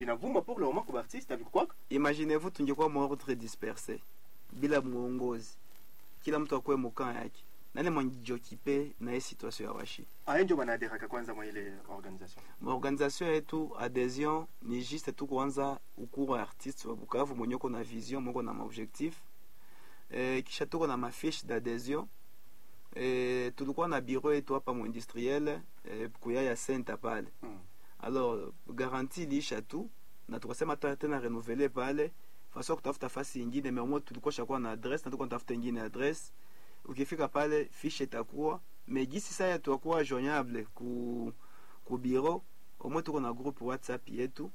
inavuma pour le moment kwa artiste avec quoi imaginez-vous tungekuwa maordre disperse bila mwongozi kila mtu akuwe mukaa yake nani mwanjiokipe na hii situation ya washi aye ndio banaderaka kwanza mwa ile organisation maorganisation yetu adhesion ni juste tu kuanza ukuru wa artiste wa bukavu mwenye uko na vision mweko na maobjectif e, kisha tuko na mafiche d'adhesion e, tulikuwa na bureau yetu hapa muindustriel e, kuya ya senta pale mm. alors garanti iliisha tu na tukasema ta tena renouveler pale faso kutafuta fasi ingine mais au moins tulikuwa shakuwa na adresse na tuko natafuta ingine adresse ukifika pale fiche itakuwa mais gisi saya tuakuwa joignable ku ku bureau au moins tuko na groupe whatsapp yetu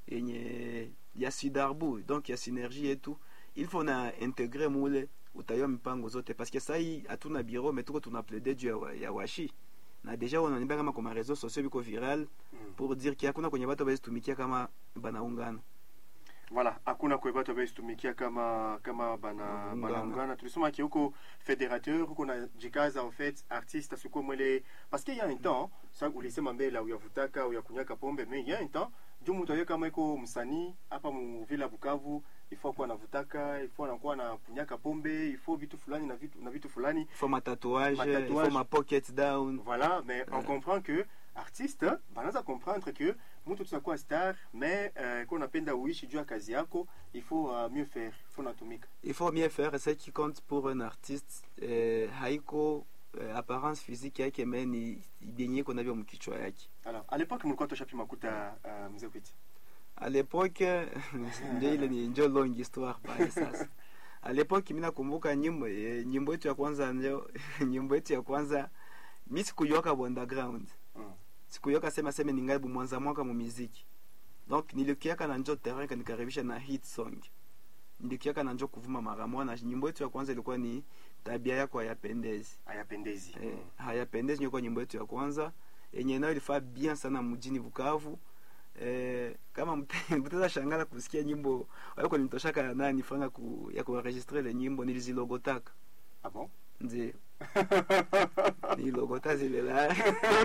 yenye ya sidarbu donc ya synergie yetu il faut na integre mule utayua mipango zote parce que sai hatuna bureau mais tuko tuna plaide juu ya, wa- ya washi na deja wananiambia kama kwa mareseau sociaux biko viral Mm. pour dire ki hakuna kwenye watu tumikia kama banaungana voilà hakuna kwe batu abaitumikia kama kama bana Banaungana. banaungana tulisoma ki huko fédérateur huko na jikaza en fait artiste asikuwa mwele parce que y a un temps sa ulisema mbele uyavutaka uyakunyaka pombe mais y a un temps juu mtu aye kama iko msanii hapa mu vila Bukavu ifo kuwa anavutaka ifo anakuwa anakunyaka pombe ifo vitu fulani na vitu na vitu fulani il faut matatouage il Matatouage. faut ma pocket down Voilà, mais on comprend que artiste banaza comprendre que mtu tunakuwa star mais euh, qu'on napenda uishi juu ya kazi yako il faut uh, mieux faire il faut natumika il faut mieux faire ce qui compte pour un artiste eh, haiko eh, apparence physique yake me ni benye iko navyo mkichwa yake alors à l'époque mlikuwa toshapi makuta uh, mzee kwiti à l'époque ndio ile ni njo long histoire pale sasa à l'époque mimi nakumbuka nyimbo eh, nyimbo yetu ya kwanza ndio nyimbo yetu ya kwanza mi sikuyoka underground mm. sikuyoka sema sema ningali mwanza mwaka mu muziki donc nilikiaka na njo terrain kanikaribisha na hit song nilikiaka na njo kuvuma mara moja na nyimbo yetu ya kwanza ilikuwa ni tabia yako hayapendezi hayapendezi eh, hayapendezi ndio ilikuwa nyimbo yetu ya kwanza yenye nayo ilifaa bien sana mjini Bukavu eh, kama mte- mtaweza shangala kusikia nyimbo wako nitoshaka ya nani fanga ku, ya kuenregistre ile nyimbo nilizilogotaka ah bon ndio nilogota zile la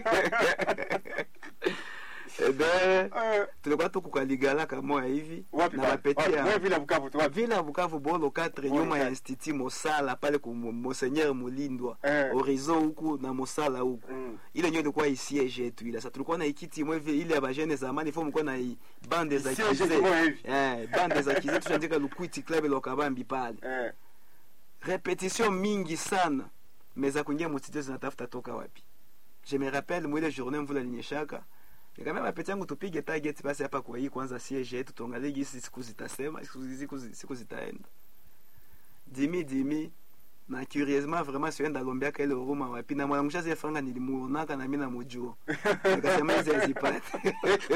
ebe euh, tulikuwa tukukaligala kamoya hivi wapi na pale? bapeti Wapi? ya Wewe vile Bukavu tu wapi vile ya Bukavu bolo 4 Bolo nyuma ya quatre. institut Mosala pale ku Monseigneur Mulindwa Eh. horizon huku na Mosala huku Mm. ile ndio ilikuwa isiege yetu ile sasa tulikuwa na ikiti mwe vile ile ya bajene zamani fo mlikuwa na i- bande za Siège kize kimoya hivi. eh bande za kize tunaandika lukwiti club lokabambi pale eh repetition mingi sana mais za kuingia mustudio zinatafuta toka wapi je me rappelle mwile journée mvula linyeshaka nikamwambia mapeti yangu tupige target basi hapa kwa hii kwanza siege yetu tuangalie gisi siku zitasema siku, siku, siku zitaenda dimi dimi na curieusement vraiment sienda lombiaka ile huruma wapi na mwanamsha zile franga nilimuonaka na mimi namujua nikasema hizi hazipate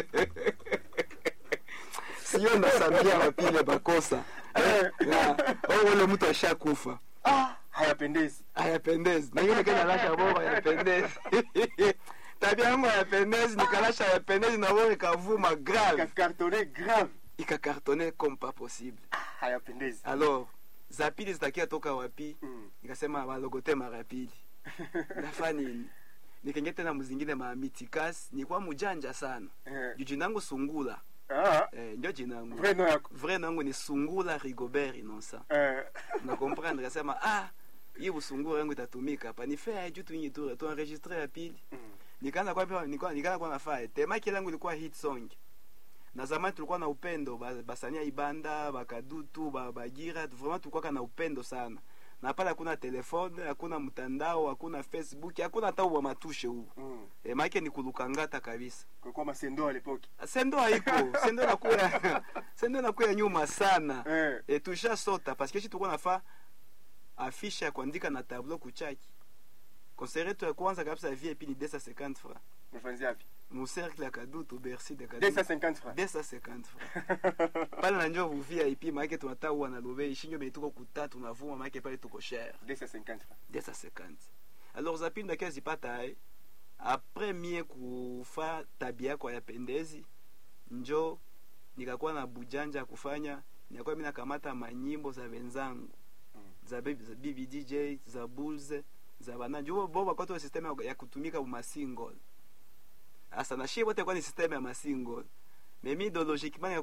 sio nasambia wapi ile bakosa Na, oh, ule mtu ashakufa ah hayapendezi hayapendezi na hiyo nikenda lasha bora hayapendezi tabia yangu hayapendezi nikalasha hayapendezi na bora ikavuma grave cartonné grave ikakartone comme pas possible hayapendezi alors za pili zitakia toka wapi mm. nikasema balogote mara pili nafa nini nikaingia tena mzingine maamitikas nilikuwa mujanja sana eh. juu jina yangu sungula ah eh, ndio jina yangu vrai nom yako vrai nangu ni sungula rigobert innocent eh na comprendre kasema ah hii usungura yangu itatumika hapa ni fair juu tu tu tu enregistrer ya pili mm. nikaanza kwa pia nikaanza nikaanza kwa nafaa tema kile yangu ilikuwa hit song na zamani tulikuwa na upendo ba- basania ibanda bakadutu ba- bagira vraiment tulikuwa na upendo sana na pale hakuna telefone hakuna mtandao hakuna facebook hakuna hata wa matushe huu mm. e, maake ni kulukangata kabisa kulikuwa masendo à l'époque sendo haiko sendo nakuya sendo nakuya nyuma sana eh e, tusha sota parce que shi tulikuwa nafaa afishe ya kuandika na tableau kuchaki concert yetu ya kwanza kabisa ya vie ni 250 francs mfanzi yapi mu cercle ya kadutu bercy de kadutu 250 francs 250 francs pale na njo vuvia ipi maake tunata uwa na lobe ishinjo me tuko kuta tunavuma maake pale tuko cher 250 francs 250 alors zapini ndakia zipata ai apres mie kufa tabia yako yapendezi njo nikakuwa na bujanja ya kufanya nikakuwa mi nakamata manyimbo za wenzangu Mm. za baby, za bibi dj za bulls za bananji bo bo bakoto system ya- ya kutumika mu masingle asa na shie bote kwa ni system ya masingle mais mi idéologiquement